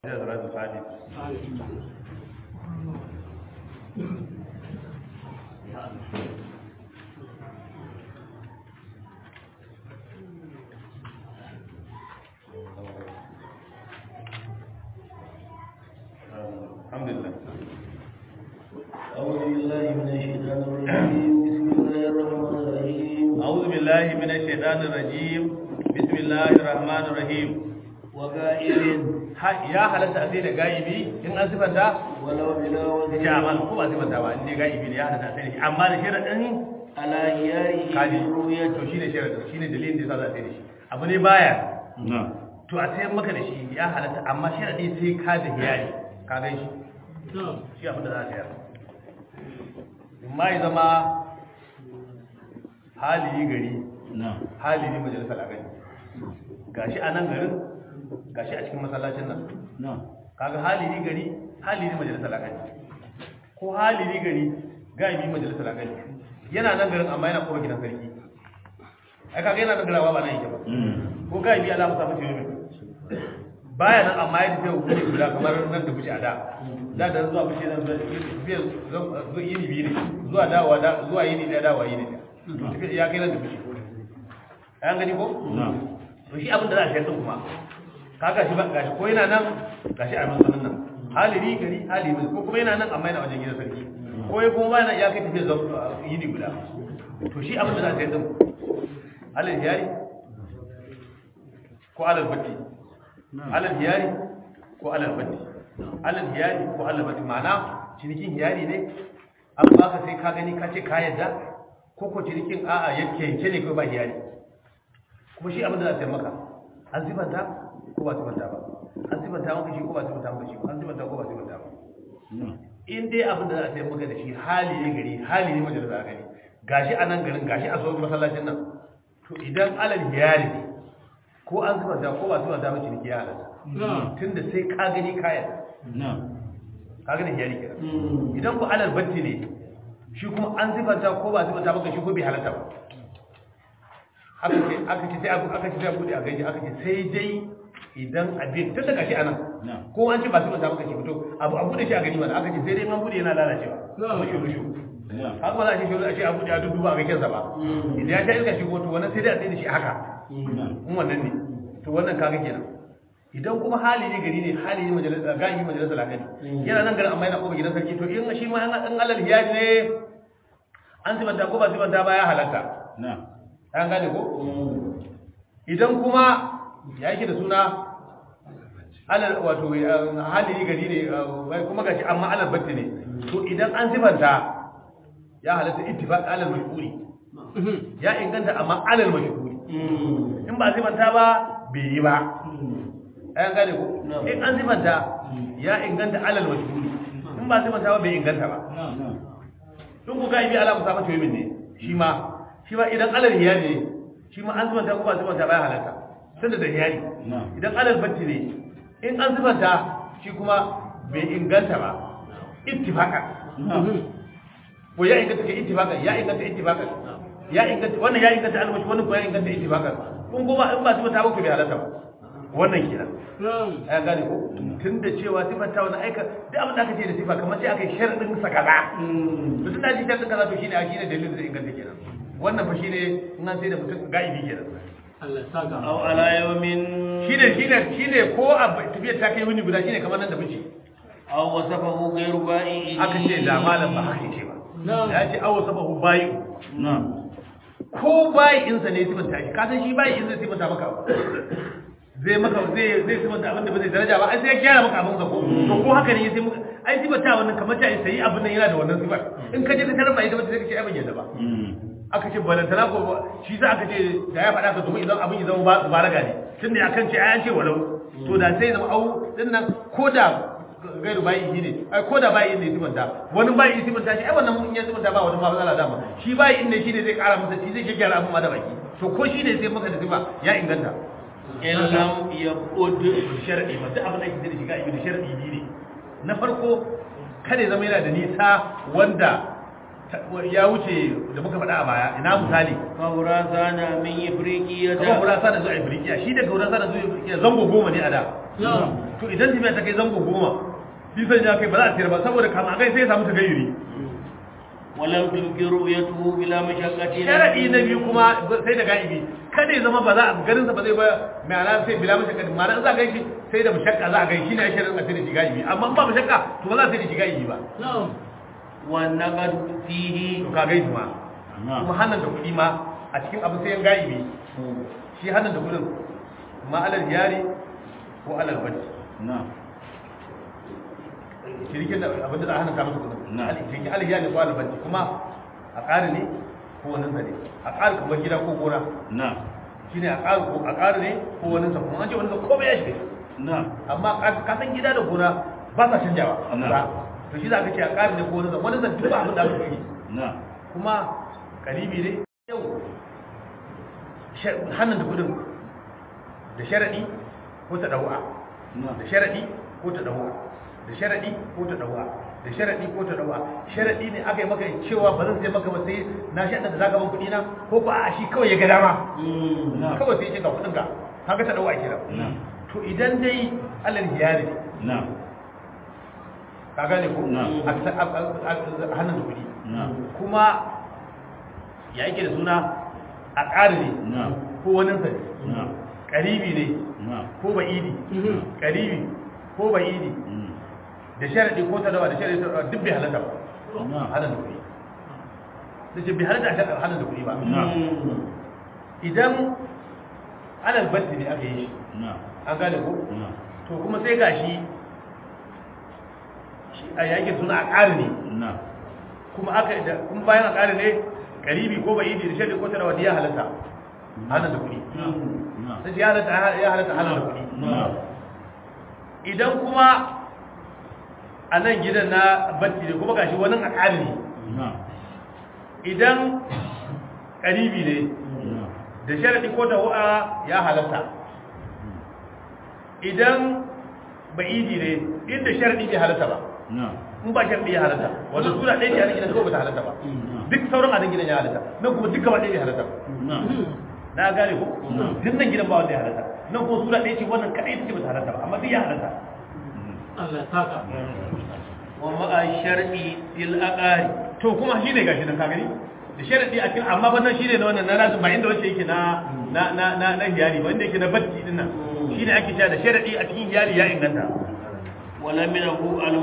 salatul fati alhamdulillah أعوذ بالله من الشيطان الرجيم بسم الله الرحمن الرحيم أعوذ بالله من الشيطان الرجيم بسم الله الرحمن الرحيم وغائب Ha- ya halatta a sai da gaibi in an sifanta ولو بلا da وزن ce amma ko ba sifanta ba in dai gaibi ne ya halatta a sai da shi amma da sharaɗin على هياره kaji رؤية to shine sharaɗin shine dalilin da yasa za a sai da shi abu ne baya to a sayar maka da shi ya halatta amma sharaɗi sai ka da hiyari ka gan shi shi abin da za a sayar ma ya zama hali gari hali ne majalisar a gani gashi a nan garin gashi a cikin masallacin nan kaga hali ne gari hali ne majalisar a gani ko hali ne gari gaibi majalisar a gani yana nan garin amma yana kowa gidan sarki ai kaga yana nan garawa ba nan yake ba ko gaibi ala musa mace yomi baya nan amma ya tafiya hukumi guda kamar nan da buce a da da da zuwa buce nan zuwa tafiya zuwa yini biyu ne zuwa dawowa da zuwa yini da dawowa yini da tafiya ya kai nan da buce an gani ko to shi abin da za a shayar kuma kaga shi ba gashi ko yana nan gashi a masanin nan haliri gari haliri ko kuma yana nan amma yana wajen gidan sarki ko ya kuma yana ya kai tafiya zuwa yini guda to shi abin da za a shayar din alal yari ko alal batti alal hiyari ko alal batti alal hiyari ko alal batti ma'ana cinikin hiyari ne an baka sai ka gani ka ce ka yadda ko ko cinikin a'a yake yanke ne ko ba hiyari kuma shi abin da za ta maka an sifanta ko ba sifanta ba an sifanta maka shi ko ba sifanta maka shi an sifanta ko ba sifanta ba in dai abin da za a sayar maka da shi hali ne gari hali ne majalisa a gari gashi a nan garin gashi a sauran masallacin nan to idan alal hiyari ne ko an zuba da ko ba zuba da mace ne ya halatta tunda sai ka gani kayan ka gani hiyari kenan idan ku alal batti ne shi kuma an zubanta ko ba zubanta maka shi ko bai halatta ba aka ce aka ce sai aka ce sai bude a gaji aka ce sai dai idan abin tun daga shi anan ko an ce ba zubanta maka shi fito abu abu da shi a gani mana aka ce sai dai man bude yana lalacewa kuma shi rushu haka ba za a ce shi a ce abu da dudu ba a ga kyansa ba idan ya ta iska shi ko to wannan sai dai a tsaye da shi haka in wannan ne to wannan kaga kenan idan kuma hali ne gari ne hali ne majalisa gani majalisa lakani yana nan garin amma yana koba gidan sarki to in shi ma an an alal hiyaji ne an sibanta ko ba sibanta ba ya halatta an gane ko idan kuma ya yake da suna alal wato hali ne gari ne wai kuma gashi amma alal batti ne to idan an sibanta ya halatta ittifaq alal mashhuri ya inganta amma alal mashhuri in ba sifanta ba bai yi ba ayan gane ko in an sifanta ya inganta alal mashhuri in ba sifanta ba bai inganta ba in ku gaibi ala musa mata yomin ne shi ma shi ma idan alal hiyari ne shi ma an sifanta ko ba sifanta ba ya halatta tunda da hiyari idan alal batti ne in an sifanta shi kuma bai inganta ba ittifaqan ko ya inganta ke ittifaqan ya inganta ittifaqan ya inganta wannan ya inganta almashi wannan ko ya inganta ittifaqan kun kuma in ba sifata ba ku bai halatta ba wannan kenan ya gane ko tunda cewa sifata wannan aika duk abin da aka ce da sifa kamar sai aka yi sharadin sa kaza to tunda ji sharadin kaza to shine a shine dalilin da inganta kenan wannan fa shine in an sai da mutum gaibi kenan Allah saka aw ala yawmin shine shine shine ko a tafiyar ta kai wuni guda shine kamar nan da miji aw wasafahu ghayru ba'i aka ce da malam ba haka ce ba ya ce aw sabahu bayi ko bayi insa ne sifanta shi ka san shi bayi insa sifanta maka abu zai maka zai zai sifanta abin da ba zai daraja ba ai sai ya gyara maka abin ka ko to ko haka ne sai muka ai sifanta wannan kamar ta sai abin nan yana da wannan sifar in ka je ka tarar ba ita ba sai ka ce ai ban yadda ba aka ce balantana ko shi za aka ce da ya faɗa ka domin idan abin ya zama balaga ne tunda ya kan ce ai an ce walau to da sai zama au din nan ko da gairu bayi shi ne ai ko da bayi ne sifanta wani bayi ne sifanta shi ai wannan in ya sifanta ba wani ma matsala dama shi bayi ne shi ne zai kara masa shi zai gyara abin ma da baki to ko shi ne sai maka da sifa ya inganta in lam yaqud shar'i ba duk abin da yake da shiga ibnu shar'i ne na farko kada ya zama yana da nisa wanda ya wuce da muka faɗa a baya ina misali faurasana min ifriqiya kamar gurasa da zuwa afirkiya shi daga gurasa da zuwa afirkiya zango goma ne a da to idan tafiya ta kai zango goma bisan ya kai ba za a sayar ba saboda kama kai sai ya samu tagayyuri ولم تمكن رؤيته بلا مشقة sharadi na biyu kuma sai da ga'ibi kada ya zama ba za a garin sa ba zai ba mai ala sai bila mashakka ma'ana in za a gaishe sai da mashakka za a gaishe ne sharadin a sai da shi ga'ibi amma in ba mashakka to ba za a sai da shi ga'ibi ba والنقد فيه to ka gaishe ma kuma hannun da kuɗi ma a cikin abin sayan ga'ibi shi hannun da kuɗin ma alal yari ko alal bacci shirikin da abin da za a hannun ka masa kuɗin Na. shirikin alal yari ko alal bacci kuma a ƙari ne ko wani sa ne a ƙari kamar gida ko gona shi ne a ƙari ko a ƙari ne ko wani sa kuma an ce wani sa komai ya shiga amma ka- ka san gida da gona ba sa canjawa a Na. kusa to shi za ka ce a ƙari ne ko wani sa wani sa duk abin da aka yi kuma karibi ne yau sha- hannun da kudin da sharaɗi ko ta ɗau'a da sharaɗi ko ta ɗau'a da sharaɗi ko ta ɗau'a da sharaɗi ko ta ɗau'a sharaɗi ne aka yi maka cewa ba zan sai maka ba sai na shaɗa da zaka ban kuɗi na ko ba a shi kawai ya ga dama kawai sai ya ce ga kuɗin ka haka ta ɗau'a kira to idan dai alal hiyari ne ka gane ko Na. a ta- a- a- a- hannun da kuɗi kuma ya yake da suna a ƙari ne ko wani sa ne ƙaribi ne ko ba'idi ƙaribi ko ba'idi da sharaɗi ko talawa da sharaɗi talawa duk bai halatta ba hannun da kuɗi da ce bai halatta a sharaɗi hannun da kuɗi ba idan alal batti ne aka yi shi an gane ko to kuma sai gashi shi a yakin suna a ƙari ne kuma aka da kuma bayan a ƙari ne ƙaribi ko ba'idi da sharaɗi ko talawa da ya halatta hannun da kuɗi sai ya halatta ya halatta hannun da kuɗi idan kuma a nan gidan na batti ne kuma gashi wani akali ne idan ƙaribi ne da sharaɗi ko da wa'a ya halatta idan ba'idi ne inda sharaɗi bai halatta ba in ba sharaɗi ya halatta wanda suna ɗaya ce a nan gidan kawai ba ta halatta ba duk sauran a nan gidan ya halatta nan kuma duka ba ɗaya bai halatta ba na gane ko duk nan gidan ba wanda ya halatta nan kuma suna ɗaya ce wannan kaɗai ita ce ba ta halatta ba amma duk ya halatta Allah saka ومع الشرع في الأقارب to kuma shi ne gashi nan ka gani da sharadi a cikin amma bannan shi ne na wannan na nasu ba inda wacce yake na na na na na hiyari ba inda yake na batti din nan shi ne ake cewa da sharadi a cikin hiyari ya inganta ولمنه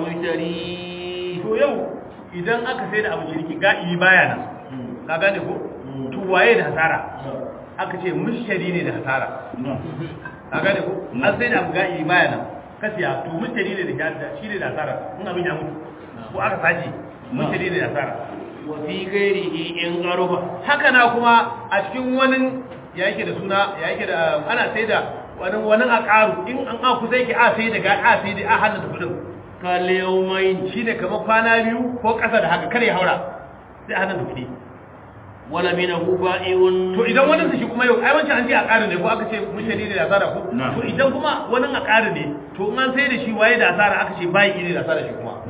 المشتري to yau idan aka sai da abu shirki ga'i baya nan ka gane ko to waye da hasara aka ce mushtari ne da hasara ka gane ko an sai da abu ga'i baya nan ka siya to mushtari ne da shi ne da hasara in abin ya mutu ko aka sace mushtari ne da hasara وفي غيره إن قرب haka na kuma a cikin wani ya yake da suna ya yake da ana sai da wani wani a ƙaru in an an kusa yake a sai da ga a sai da a hannun da kudin كاليومين shi ne kamar kwana biyu ko ƙasa da haka kare ya haura sai a hannun da kudi ولمنه بائع to idan wani su shi kuma yau ai wancan an ce a ƙaru ne ko aka ce mushari ne da asara ko Na. to idan kuma wani a ƙaru ne to in an sai da shi waye da asara aka ce bai ne da asara shi kuma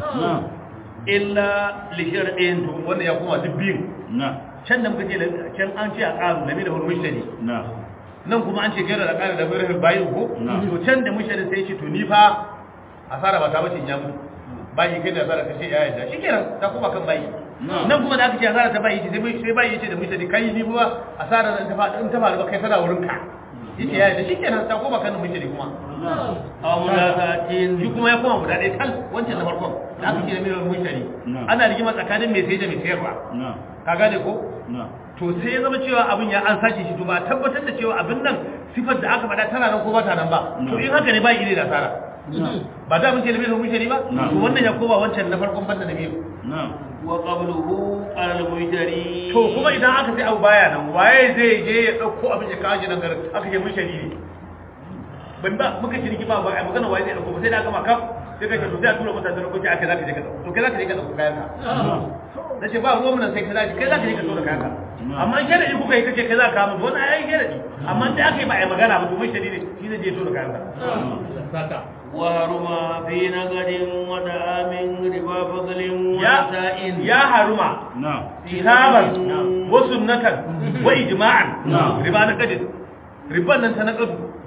إلا لشرع to wannan ya kuma duk biyun can da muka ce can an ce a ƙaru na da hurmushari nan kuma an ce gaira da ƙara da birnin bayin ko Na. to can da mushari sai ce to ni fa asara ba ta bace in ya mutu bayi kai da asara ka ce ya yadda shikenan ta kuma kan bayi Na. nan kuma da aka ce asara ta bayi ce sai sai bayi ce da mushari kai ni kuma asara nan ta fa in ta faru ba kai tana wurin ka yace ya yadda shikenan ta kuma kan mushari kuma أو ملاذات shi kuma ya koma guda ɗaya tal wancan na farkon da aka ce da mirar mushari Na. ana rigima tsakanin mai sai da mai sayarwa ka gane ko to sai ya zama cewa abin ya an sace shi to ba a tabbatar da cewa abin nan sifar da aka faɗa tana nan ko ba ta nan ba to in haka ne ba ire da asara ba da mun ce da bai mun shari ba Na. to wannan ya koma wancan na farkon banda na biyu وقبله على المشتري to kuma idan aka sai abu baya nan waye zai je ya dauko abin ya kawo shi nan garin aka ce mun shari ne ban ba muka shirki ba ba a magana waye zai dauko ba sai da aka maka sai ka ce to sai a tura mutane da lokaci aka zaka je ka dauko to kai zaka je ka dauko kayan ka na ce ba ruwan nan sai kai zaka kai zaka je ka tura kayan ka amma in sharadi kuka yi kace kai za ka mutu wannan ai sharadi amma da aka yi ba a yi magana ba to mun shari ne shi zai je tura kayan ka Allah saka وهرم في نقد ودعام ربا فضل ya ونساء ya haruma kitaban wa sunnatan wa ijma'an Na'am. riba na kadin riban nan ta na kadu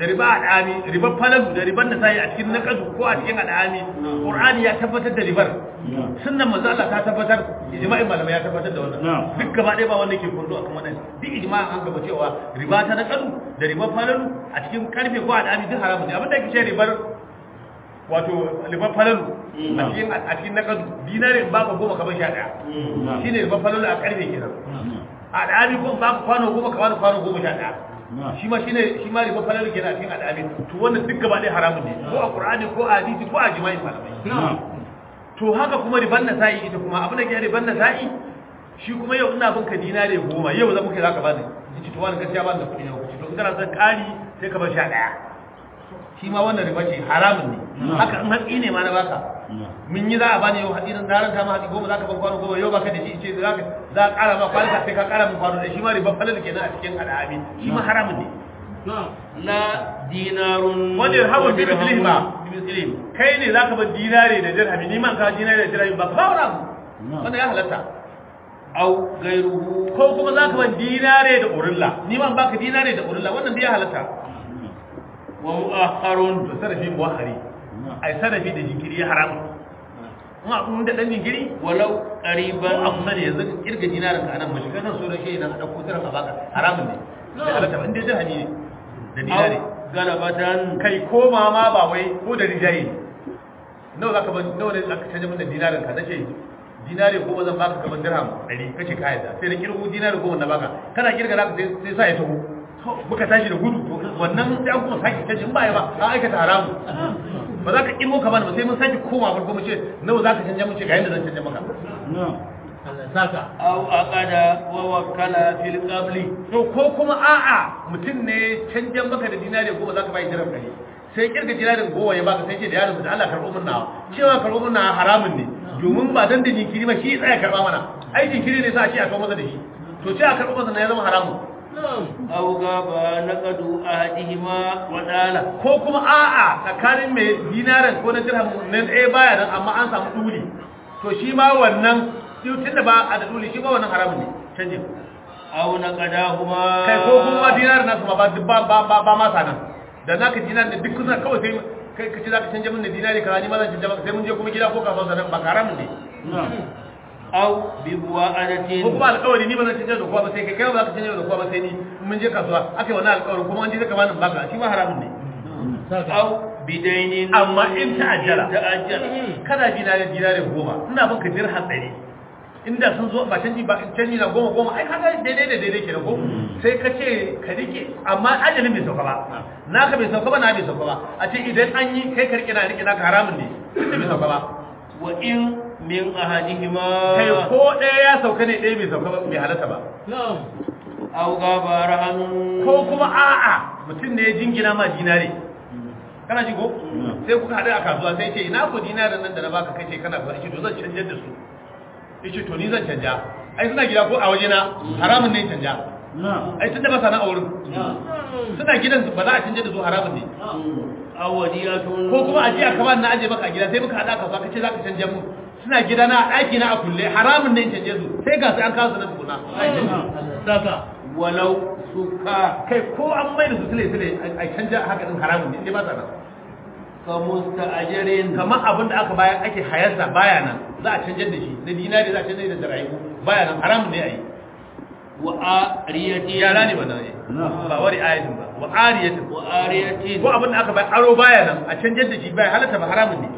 da riba al'ami ribar falalu da ribar da sai a cikin naqadu ko a cikin al'ami qur'ani ya tabbatar da ribar sunnan manzo Allah ta tabbatar ijma'in malamai ya tabbatar da wannan duk gaba ɗaya ba wanda ke kundu akan wannan duk ijma'in an gaba cewa riba ta naqadu da ribar falalu a cikin karfe ko al'ami duk haramun ne abinda yake ce ribar wato ribar falalu a cikin a cikin naqadu dinare ba ka goma kamar sha daya shine ribar falalu a karfe kenan al'ami ko ba ka kwano goma kamar kwano goma sha daya shi ma shine shi ma riba falal kenan a cikin al'amin to wannan duk gaba ɗaya haramun ne ko a qur'ani ko a hadisi ko a jima'i malamai to haka kuma riban na sa'i ita kuma abin da ke riban na sa'i shi kuma yau ina bin ka dinare goma yau zan muke zaka bani ci to wannan gaskiya ba da kuɗi yau to in kana son ƙari sai ka bar sha ɗaya shi ma wannan riba ce haramun ne haka in hatsi ne ma na baka mun yi za a bani yau hatsi nan daren ta ma hatsi goma za ka ban kwano goma yau baka da shi ce za ka za a ƙara ma kwalika sai ka ƙara min kwano da shi ma riba falal kenan a cikin al'ami shi ma haramun ne la dinarun wanda ya hawa bi mislihi ba bi mislihi kai ne zaka bar dinare da dirhami ni man ka dinare da dirhami ba ka ba wani abu wanda ya halatta au gairuhu ko kuma zaka bar dinare da urilla ni man baka dinare da urilla wannan da ya halatta wa mu'akharun to sarafi muwahari ai sarafi da jinkiri ya haramu ma kun da dan jinkiri walau ko qariban a kusa da yanzu kirga dinarin ka anan mashi kan so da shi idan a dauko tiran a baka haramun ne da halatta ba inda dirhami ne da dinare au galabatan kai koma ma ba wai ko da rijayi nawa zaka ban nawa ne zaka canja min da dinarin ka nace dinare goma zan baka kamar dirham 100 kace ka yadda sai da kirgo dinare goma na baka kana kirga zaka sai sai sa ya taho muka tashi da gudu to wannan sai an kuma sake canja in ba ya ba an aikata haramu ba za ka kirgo ka bani ba sai mun sake koma farko mu ce nawa zaka canja mun ce ga yanda zan canja maka Allah saka au aqada wa wakkala fil qabli to ko kuma a'a mutum ne canjan maka da dinare goma zaka bai dirham 100 sai kirga dinarin goma ya baka sai ce da yaron da Allah karɓo mun nawa cewa karɓo mun nawa haramun ne domin ba dan da jinkiri ba shi tsaya karɓa mana ai jinkiri ne sa shi a kawo masa da shi to ce a karɓo masa na ya zama haramun au gaba naqadu ahadihima wa dala ko kuma a'a tsakanin mai dinarin ko na dirham nan ɗaya baya nan amma an samu duli to shi ma wannan tun da ba a da duli shi ma wannan haramun ne canjin au naqadahuma kai ko kuma dinarin nasu ma ba ba ba ba, ba ma sanan da naka dinar da duk kusa kawai sai kai kace zaka canja min da dinari kaza ni ma zan canja maka sai mun je kuma gida ko kasuwa sanan ba haramun ne au bi buwa'adatin ko kuma alƙawari ni ba zan canja da kowa ba sai kai kai ba za ka canja da kowa ba sai ni mun je kasuwa akai wannan alƙawarin kuma an je zaka bani baka shi ma haramun ne saka au bidainin amma in ta'ajjala ta'ajjala kada dinari dinari goma ina banka dirham ɗari inda sun zo ba canji ba canji na goma goma ai kaga daidai da daidai kenan ko sai ka ce ka rike amma ajalin bai sauka ba naka bai sauka ba na bai sauka ba a ce idan an yi kai ka rike na rike naka haramun ne tunda bai sauka ba wa in min ahadihima kai ko ɗaya ya sauka ne ɗaya bai sauka ba bai halatta ba na'am au gaba rahanun ko kuma a'a mutum ne ya jingina ma dinare kana ji ko sai kuka haɗu a kasuwa sai ce ina ko dinarin nan da na baka kace kana fara shi to zan canjar da su yace to ni zan canja ai suna gida ko a waje na haramun ne canja ai tunda ba sana a wurin suna gidan su ba za a canja da su haramun ne au wadiyatun ko kuma a jiya kamar na aje maka a gida sai muka haɗa kasuwa kace za ka canja mu suna gida na a ɗaki na a kulle haramun ne canje su sai ga sai an kawo su na tukuna Allah saka walau suka kai ko an mai da su sile sile a canja haka din haramun ne inda ba sa nan ka musta'ajirin kamar abin da aka bayan ake hayarsa baya nan za a canjar da shi na dinari za a canjar da darayu baya nan haramun ne a yi wa ariyati yara ne ba nan ne ba wari ayatin ba wa ariyatin wa ariyatin ko abin da aka bayan aro baya nan a canjar da shi baya halatta ba haramun ne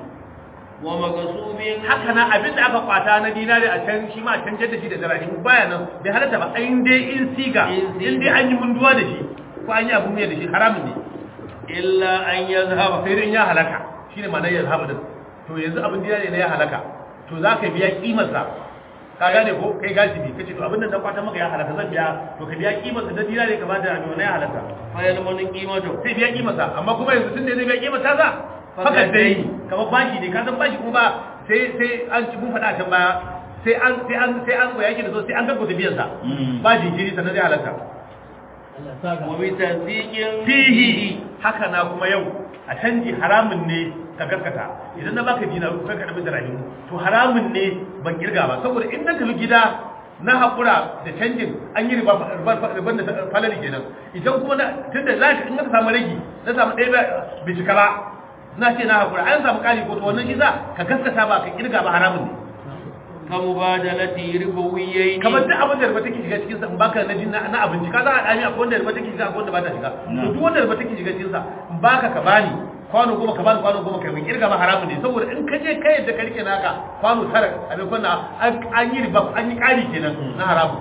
wa magasubin haka nan abin da aka kwata na dinari a can shi ma a canjar da shi da darayu baya nan bai halatta ba in dai in siga In siga. in dai an yi munduwa da shi ko an yi abun miya da shi haramun ne illa an yazhaba sai dai in ya halaka shine ma'anar ya zaba din to yanzu abin dinari ne ya halaka to za ka biya kimarsa ka gane ko kai gashi bi kace to abin nan da kwata maka ya halaka zan biya to ka biya kimarsa da dinari ka bada abin ya halaka fayal mun qimatu sai biya kimarsa amma kuma yanzu tun da zai biya kimarsa za faka dai kamar bashi ne ka san bashi kuma ba sai sai an ci mun faɗa can baya sai an sai an sai an goya yake da so sai an gaggauta biyan sa ba jinkiri sannan zai halaka Allah saka wa bi tasdiqin fihi haka na kuma yau a canji haramun ne ka gaskata idan na baka dinaru kai ka dabi da rahimu to haramun ne ban kirga ba saboda in na tafi gida na haƙura da canjin an yi riban da falali kenan idan kuma na tun da za ka in ka samu ragi na samu ɗaya bai cika ba na ce na haƙura an samu ƙari ko to wannan shi za ka gaskata ba ka kirga ba haramun ne كمبادلة ربويين kamar duk abin da riba take shiga cikin sa in baka na jinna na abinci ka za a dami akwai wanda riba take shiga akwai wanda ba ta shiga to duk wanda riba take shiga cikin sa in baka ka bani kwano goma ka bani kwano goma kai mai kirga ma haramun ne saboda in ka je kai yadda ka rike naka kwano tara a bai kwanna an yi riba an yi kari kenan na haramun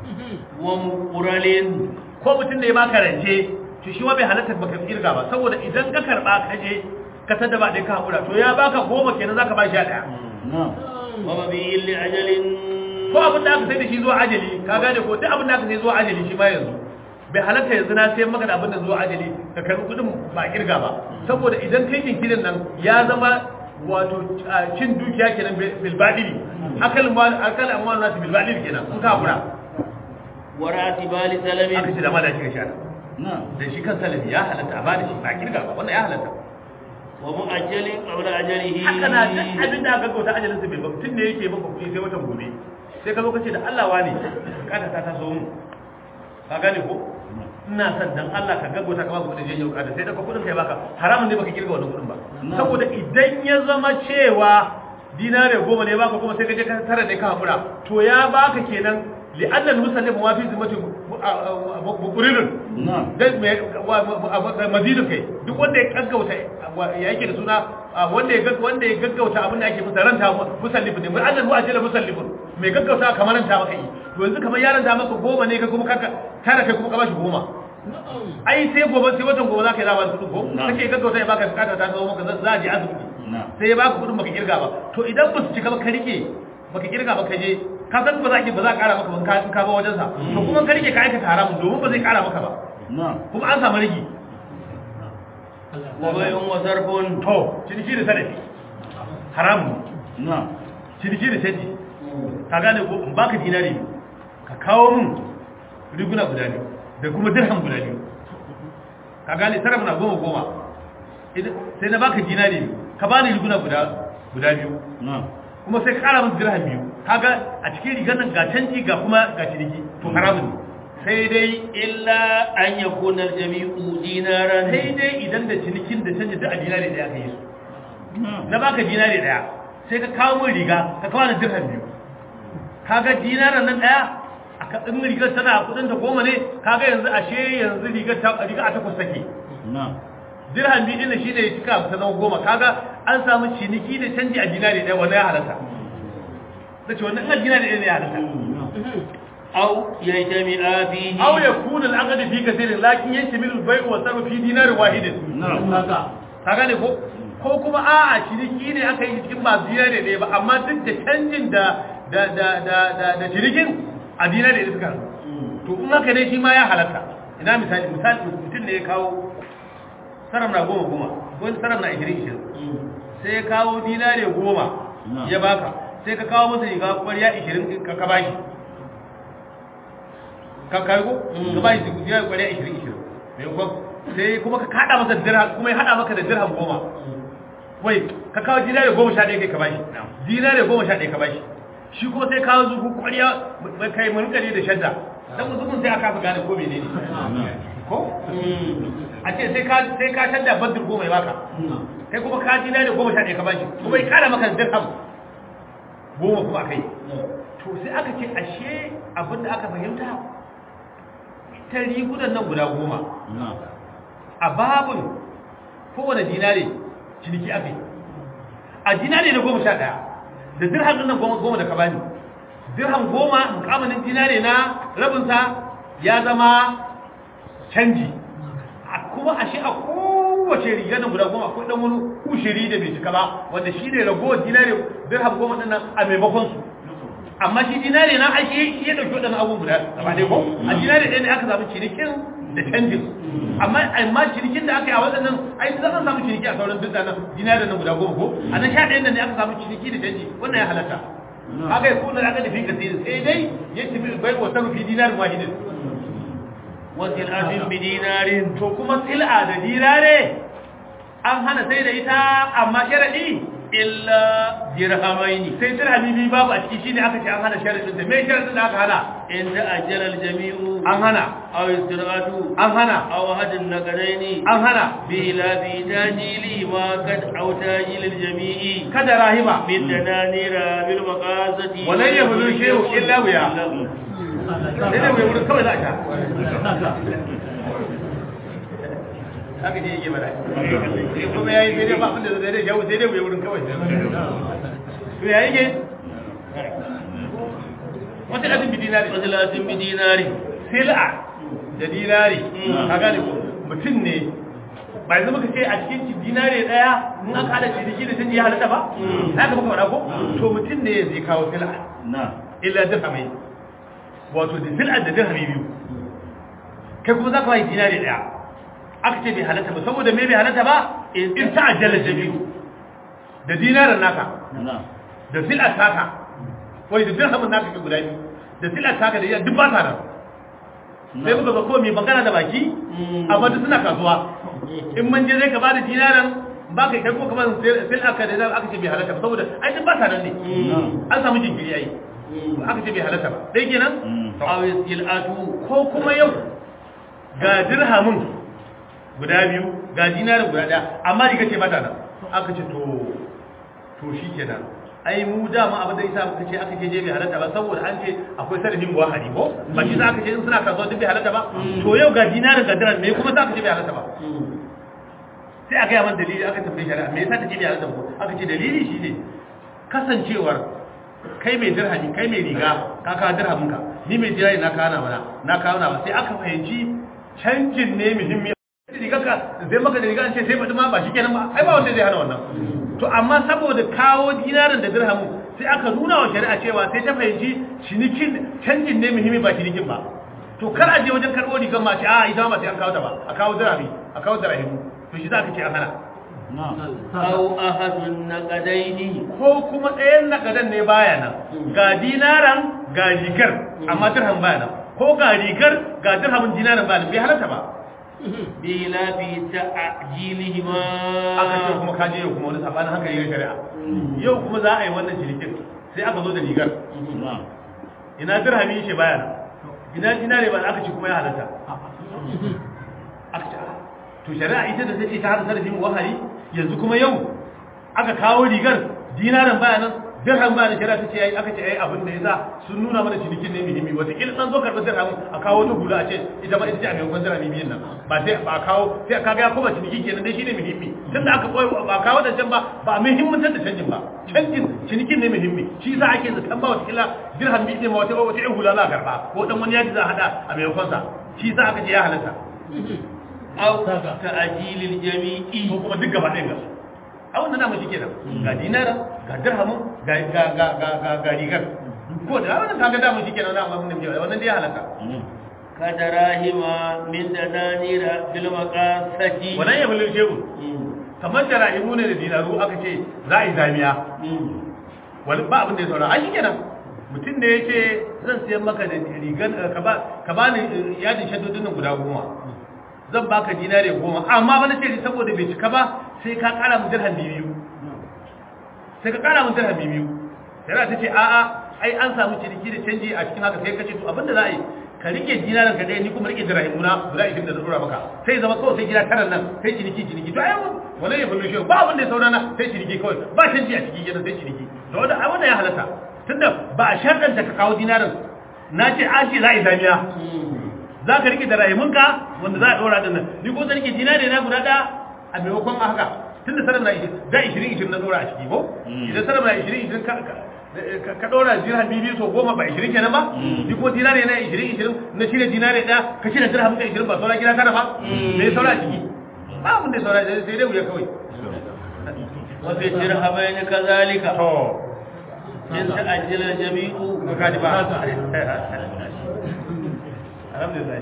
ومقرل ko mutum ne ya baka rance to shi ma bai halatta baka kirga ba saboda idan ka karba ka je ka tada ba dai ka hakura to ya baka goma kenan zaka ba shi a daya ومبيع لأجل ko abin da aka sai da shi zuwa ajali ka gane ko duk abin da aka sai zuwa ajali shi ma yanzu bai halatta yanzu na sai maka da abin da zuwa ajali ka karbi kudin ba kirga ba saboda idan kai jinkirin nan ya zama wato cin dukiya kenan bil badili akal mal akal amwal nas bil badili kenan kun ka kura وراتبال aka سلم ce da ma da shi ka sha da shi kan salafi ya halatta a bada shi ba kirga ba wannan ya halatta ومؤجل قبل أجله haka na duk abin da aka gauta ajalin sa bai ba tun ne yake maka kuɗi sai watan gobe sai ka zo ka ce da Allah wane kada ta taso mu ka gane ko ina son dan Allah ka gaggauta ka ba kuɗin jiya yau kada sai da kuɗin kai baka haramun ne baka kirga wannan kuɗin ba saboda idan ya zama cewa dinare goma ne baka kuma sai ka je ka tara ne ka hakura to ya baka kenan li'anna al-musallin wa fi zimmati bukurirun dan me mazidin kai duk wanda ya gaggauta ya yake da suna wanda ya wanda ya gaggauta abin da ake musa ranta musallifin ne mai annan wa ajala musallifin mai gaggauta kamar ranta maka yi to yanzu kamar yaran ta maka goma ne ka kuma kaka tara kai kuma ka bashi goma ai sai gobe sai watan gobe za ka yi zaba kudin ko kake gaggauta ya baka bukata ta zo maka za a je asibiti sai ya baka kudin baka kirga ba to idan ba su cika ba ka rike baka kirga ba ka je ka san ba za ki ba za ƙara maka ban ka ka ba wajen sa to kuma ka rike ka aikata haramun domin ba zai ƙara maka ba kuma an samu rigi وبيع وصرف to ciniki da sanadi haramun ciniki da canji ka gane ko in baka dinari ka kawo mun riguna guda biyu da kuma dirham guda biyu ka gane sarrafa na goma goma sai na baka dinari ka bani riguna guda guda biyu kuma sai ka kara mun dirham biyu kaga a cikin rigar nan ga canji ga kuma ga ciniki to haramun ne sai dai إلا أن يكون الجميع دينارا sai dai idan da cinikin da canji duk a dinari daya aka yi su na baka dinari daya sai ka kawo mun riga ka kawo ni dirham biyu kaga dinaran nan daya aka in rigar tana kudin ta goma ne kaga yanzu ashe yanzu rigar ta riga a takwas take dirham biyu din shi ne ya cika ta zama goma kaga an samu ciniki da canji a dinari daya wanda ya halatta sace wannan kan dinari daya ne ya halatta أو يجتمع فيه aw yakuna al-aqd fi kathirin lakin yantamilu al-bay'u wa sarfu fi dinar wahidin haka ka gane ko ko kuma a'a ciniki ne aka yi cikin ba dinari ne ba amma duk da canjin da da da da da, da cinikin a dinari ne suka haɗu. to in haka ne shi ma ya halatta ina misali misali mutum ne ya kawo saram na goma goma ko saram na ishirin ishirin sai ya kawo dinari goma ya baka sai ka kawo masa riga kwariya ishirin ka ka bashi ka kai ko ka bashi dinari kwariya ishirin ishirin mai kwan sai kuma ka kada masa dirham kuma ya hada maka da dirham goma wai ka kawo dinari goma sha ɗaya kai ka bashi dinari goma sha ɗaya ka bashi shi kuma sai kawo zuku kwariya kai mulkari da shadda dan mutum sai aka fi gane ko menene ko a ce sai ka sai ka shadda badr goma ya baka kai kuma ka dinari goma sha ɗaya ka bashi kuma ya kada maka dirham goma kuma kai to sai aka ce ashe abinda aka fahimta ta rigunan nan guda goma a babin kowane dinare ciniki ake a dinare na goma sha ɗaya da dirham ɗin nan goma goma da ka bani dirham goma mukamanin dinare na rabinsa ya zama canji a kuma ashe a kowace riga nan guda goma akwai ɗan wani ushiri da bai cika ba wanda shi ne ragowar dinare dirham goma ɗin nan a maimakon su amma shi dinare na ake shi ya ɗauki waɗannan abubuwan guda gaba ɗaya ko a dinare ɗaya ne aka samu cinikin da canjin amma amma cinikin da aka yi a waɗannan ai za a samu ciniki a sauran duk da nan dinare nan guda goma ko a nan sha ɗayan nan ne aka samu ciniki da canji wannan ya halatta haka ya kuna aka da fi kasiri sai dai ya tafi bai wa sarrafi dinarin wahidin وسلعة بدينار to kuma sil'a da dinare an hana sai da ita amma sharadi illa dirhamaini sai dirhami biyu babu a ciki shine aka ce an hana sharadin da me sharadin da aka hana inda ajala aljami'u an hana aw istiratu an hana aw hadin naqadaini an hana bila bi tajili ma kad aw tajil aljami'i kada rahima min dananira bil maqasati walan yablu shay'un illa biya sai dai mai wurin kawai za a sha haka ne yake mana sai kuma yayi sai dai ba abin da zai dai jawo sai dai mai wurin kawai to ya yake wata ɗazin bidi na Masalatin bi dinari sil'a da dinari ka gane ko mutum ne ba yanzu muka ce a cikin dinari daya in aka hada ciniki da canji ya halatta ba za ka muka faɗa ko to mutum ne zai kawo sil'a na illa dirhamai wato da sil'a da dirhami biyu kai kuma za ka bai dinari daya aka ce bai halatta ba saboda me bai halatta ba in ta'ajjala jami'u da dinarin naka na da sil'a taka wai da dirhamin naka ke guda biyu da sil'a taka da iya duk ba ta nan sai muka ga ko mai magana da baki amma duk suna kasuwa in man je zai ka bada dinaran ba kai kai ko kamar sai aka da aka ce bai halatta ba saboda ai duk ba ta nan ne an samu jinkiri ai aka ce bai halatta ba dai kenan aw istilatu ko kuma yau ga dirhamin guda biyu ga dinarin guda daya amma riga ce mata nan aka ce to to shi kenan ai mu dama abin da isa muka ce aka ce je bai halatta ba saboda an ce akwai sarrafin buwa hari ko ba shi za aka ce in suna kasuwa duk bai halatta ba to yau ga dinarin ga dirham me kuma za ka ce bai halatta ba sai aka yi man dalili aka tambaye shari'a me yasa ta ce bai halatta ba aka ce dalili shine kasancewar kai mai dirhami kai mai riga ka kawo dirhamin ka ni mai dirhami na kawo na mana na kawo na ba sai aka fahimci canjin ne muhimmi riga ka zai maka da riga an ce sai faɗi ma ba shi kenan ba ai ba wanda zai hana wannan to amma saboda kawo dinarin da dirhamin sai aka nuna wa shari'a cewa sai ta fahimci cinikin canjin ne muhimmi ba cinikin ba to kar a je wajen karɓo rigar ma ce a ita ma sai an kawo ta ba a kawo dirhami a kawo dirhami to shi za ka ce an hana na aw ahadun naqadaini ko kuma ɗayan nakadan ne baya nan ga dinaran ga rigar amma dirham baya nan ko ga rigar ga dirhamin dinaran baya nan bai halatta ba bila bi ta'jilihima aka ce kuma kaje yau kuma wani sabanin hankali ya shari'a yau kuma za a yi wannan cinikin sai aka zo da rigar na ina dirhami shi baya nan ina dinare ba aka ce kuma ya halatta aka ce ah, to shari'a ita da take ta hada sarrafin wahari yanzu kuma yau aka kawo rigar dinaran baya nan dirham baya nan shari'a ta ce ai aka ce ai abin da yasa sun nuna mana cinikin ne muhimmi wata kila san zo karɓar dirhamin a kawo ta hula a ce ita ma ita ce a maimakon dirhami biyun nan ba sai ba a kawo sai ka ga ya koma ciniki kenan dai shine muhimmi tunda aka koyi ba a kawo da can ba ba a muhimmantar da canjin ba canjin cinikin ne muhimmi shi yasa ake zaton ba wata kila dirham biyu ne ma wata wata ɗan hula za a karɓa ko dan wani yaji za a hada a maimakon sa shi yasa aka ce ya halatta aw ta'jilil jami'i ko kuma duk gaba ɗayan gasu a wannan namu shi kenan ga dinara ga dirhamin ga ga ga ga ga ga rigar ko da wannan kaga damu shi kenan wannan mun ne wannan dai ya halaka kadarahima min dananira bil maqasati wannan ya bulil shehu kamar da rahimu ne da dinaru aka ce za a yi zamiya wani ba abin da ya saura a shi kenan mutum da ya ce zan siyan maka da rigar ka ba ka ba ni yadin shaddodin nan guda goma zan baka dinare goma amma ba na ce saboda bai cika ba sai ka kara mu dirham biyu sai ka kara mu dirham biyu sai ta ce a'a ai an samu ciniki da canji a cikin haka sai ka ce to abinda za a yi ka rike dinaran ka dai ni kuma rike dirhamuna guda 20 da dora maka sai zama kawai sai gida taran nan sai ciniki ciniki to ai wannan ya bullo shi ba abin da ya saurana sai ciniki kawai ba canji a cikin gidan sai ciniki to wanda ai wannan ya halatta tunda ba a sharɗanta ka kawo dinaran na ce an ce za a yi zamiya za ka rike da rahimunka wanda za a ɗora da nan ni ko zan rike dinare na guda ɗaya a maimakon haka tun da sarar na da ishirin ishirin na ɗora a ciki ko idan sarar na ishirin ishirin ka ɗora dirham biyu so goma ba ishirin kenan ba ni ko dinare na ishirin ishirin na shirya dinare ɗaya ka shirya dirham ka ishirin ba saura gida tara ba me ya saura a ciki ba abin da ya saura sai dai wuya kawai wa fi dirhamain kadhalika to in ta'ajjala jami'u ka kaji ba alhamdulillah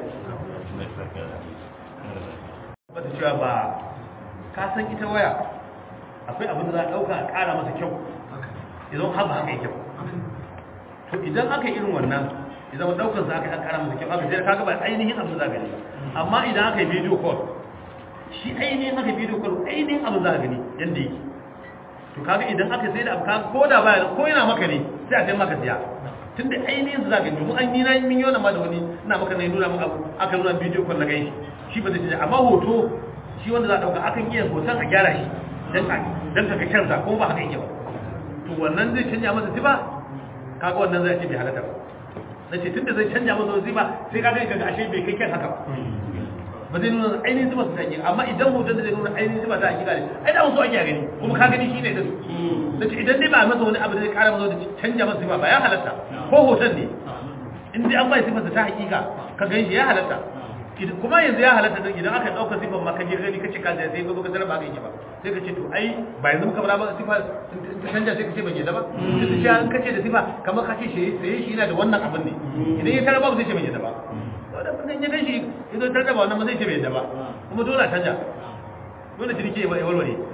ba ta cewa ba ka san ita waya akwai abin da za a ɗauka a ƙara masa kyau idan haka haka yi kyau to idan aka yi irin wannan idan ɗaukar za aka yi an ƙara masa kyau aka sai ka gaba ainihin abin za a gani amma idan aka yi video call shi ainihin aka yi video call ainihin abin za a gani yadda yake to to kaga idan aka sai da abu kaga ko da baya ko yana maka ne sai a sai maka siya tunda ainihin su zaka domin an yi na min yau ma da wani ina maka ne nuna maka abu aka nuna bidiyo kwallo gai shi ba zai canja amma hoto shi wanda za a dauka akan iya hoton a gyara shi dan ka dan ka canza ko ba haka yake ba to wannan zai canja masa sifa kaga wannan zai ce bai halatta ba nace tunda zai canja masa sifa sai kaga kaga ashe bai kai kan haka ba ba zai nuna ainihin zuba su ta hakika amma idan hoton da zai nuna ainihin zuba ta hakika ne ai da wasu ake gani kuma ka gani shi ne din da ce idan dai ba masa wani abu da zai kara masa da canja masa sifa ba ya halatta ko hoton ne in dai an bai sifarsa ta hakika ka gan shi ya halatta kuma yanzu ya halatta din idan aka dauka sifar ma ka je gani ka ce ka sai ka zo ka tarar ba ka yi ba sai ka ce to ai ba yanzu muka fara ba sifa in ta canja sai ka ce ban yadda ba sai ka ce an kace da sifa kamar ka ce shi sai shi yana da wannan abin ne idan ya tarar ba zai ce ban yadda ba da kudin ya gashi idan tar da ba wannan ba zai ce bai yadda ba kuma dole a canja dole ciniki ya warware